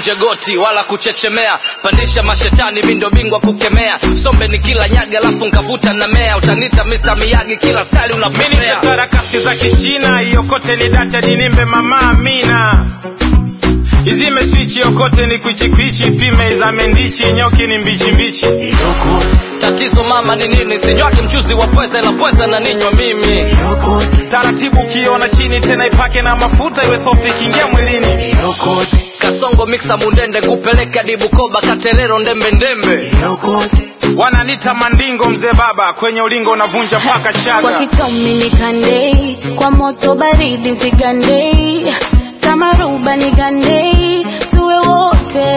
usikunje goti wala kuchechemea pandisha mashetani mindo bingwa kukemea sombe ni kila nyaga alafu nkavuta na mea utanita Mr. Miyagi kila style mini unapopea sarakasi za kichina iokote ni data dinimbe mama amina izime swichi yokote ni kwichikwichi pime izame ndichi nyoki ni mbichimbichi tatizo mama ni nini sinywaji mchuzi wa pweza ila pweza na ninywa mimi taratibu ukiona chini tena ipake na mafuta iwe soft ikiingia mwilini kasongo miksa mundende kupeleka dibukoba katerero ndembe ndembe wananita mandingo mzee baba kwenye ulingo unavunja mpaka kwa chaga kitomi nikandei kwa moto baridi zigandei kama ruba nigandei tuwe wote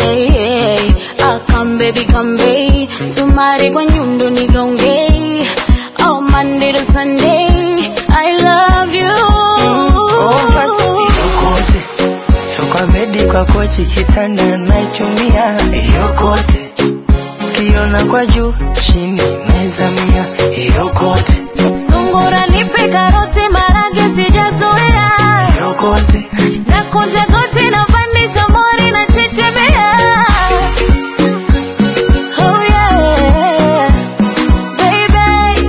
akambebi kambei sumari kwa nyundo nigaongei oh, Monday to Sunday I love you yokote so kwa bedi kwa kochi kitanda naichumia yokote kiona kwa juu chini naizamia yokote sungura nipe karoti marage sijazoea yokote na kunja goti na pandisha mori na chechemea oh yeah baby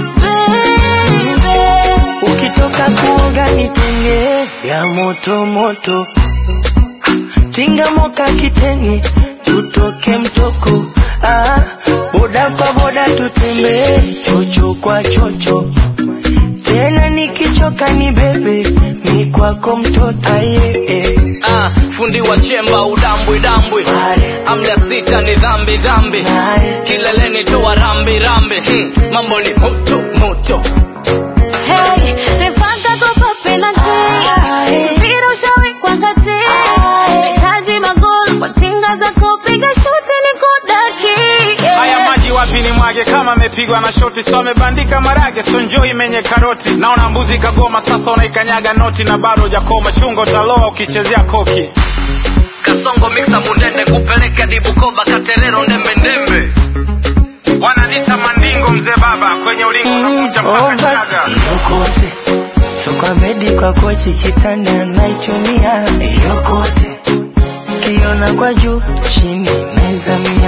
baby ukitoka kuoga nitenge ya moto moto tinga moka kitenge tutoke mtoko ah, boda kwa boda tutembee chocho kwa chocho tena nikichoka ni bebe mi kwako mtoto aye eh. ah, fundi wa chemba udambwi dambwi Aye, amda sita ni dhambi dhambi aye. kileleni toa rambi rambi hmm, mambo ni moto moto Hey, refanga kopa penalty. Mpira ushawekwa kati. Nahitaji magoli kwa tinga za kupiga shuti ni kudaki. Yeah. haya maji wapi ni mwage kama amepigwa na shoti so amebandika marage so njoo imenye karoti naona mbuzi kagoma sasa unaikanyaga noti na bado hujakoma chungo taloa ukichezea koki kasongo miksa mundende kupeleka dibukoba katerero ndembe ndembe wananita mandingo mzee baba kwenye ulingo unavunja mpaka Oh, basi chaga yokote so kwa bedi kwa kochi kitanda naichumia yokote kiona kwa juu chini naizamia